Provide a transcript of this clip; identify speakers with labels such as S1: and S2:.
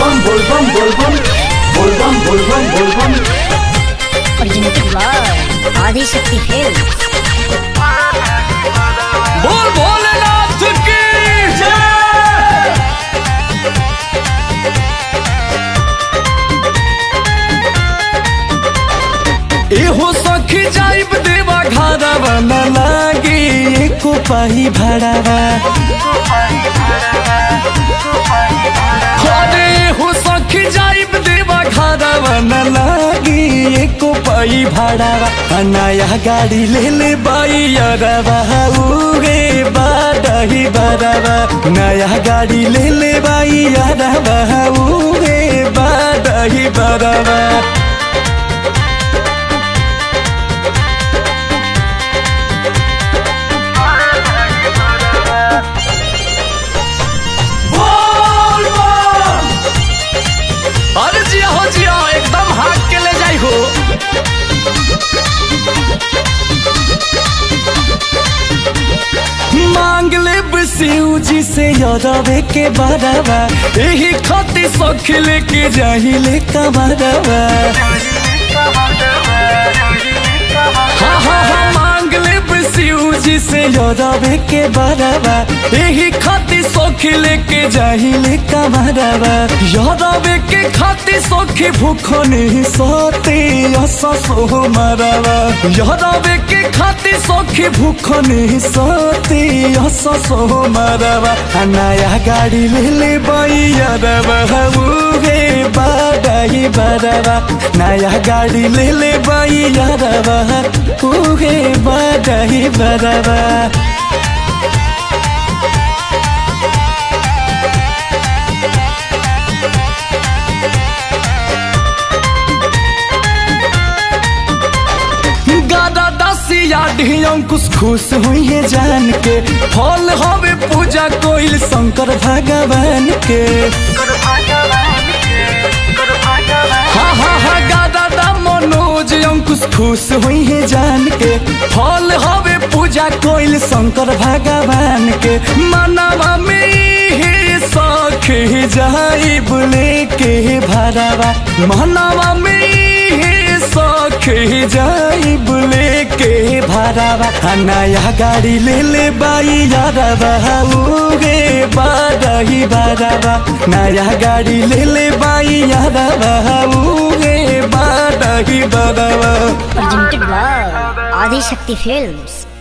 S1: Volvam, volvam, volvam. Volvam, volvam, volvam.
S2: originated by Adi Shakti Films.
S3: बोल भोलेनाथ की एहो सखी जाइब देवा घरवा न लागे एको पाही भाड़ावा अरे एहो सखी जाइब देवा घरवा न लागे एको पाही भाड़ावा आ नया गाड़ी ले ले बाई अरवा उगे बाडही बरवा नया गाड़ी ले ले बाई अरवा उगे बाडही बरवा बोल बोल अरे जिया हो जिया एकदम हाथ के ले जाई हो मांग ले शिव जी से यदवे के बरावा यही खती सख लेके जाही ले कमरवा हाँ हाँ हाँ मांग ले शिव जी से यदवे के बरावा यही खाती सोखी लेके जाहिले कमरवा यदवे के खाती सोखी भूखो नहीं सोते असो मरवा यदवे के खाती सोखी भूखो नहीं सोते असो मरवा आ नया गाड़ी ले ले बैरवा उगे बाडाही बरवा नया गाड़ी ले ले बैरवा उगे बाडाही बरवा गादा दसिया अंकुश खुश हुई है जान के फल हवे पूजा कोइल शंकर भगवान के हाँ हाँ हाँ गादा दा मनोज अंकुश खुश हुई है जान के फल हवे पूजा कोइल शंकर भगवान के मनवा में ही सख जाई बुले के भरावा मनवा में ही सख जाई बुले के भरावा आ नया गाड़ी ले ले बाई यारवा उगे बारही बरावा नया गाड़ी ले ले बाई यारवा उगे बारही बरावा
S2: Originated by Adi Shakti Films.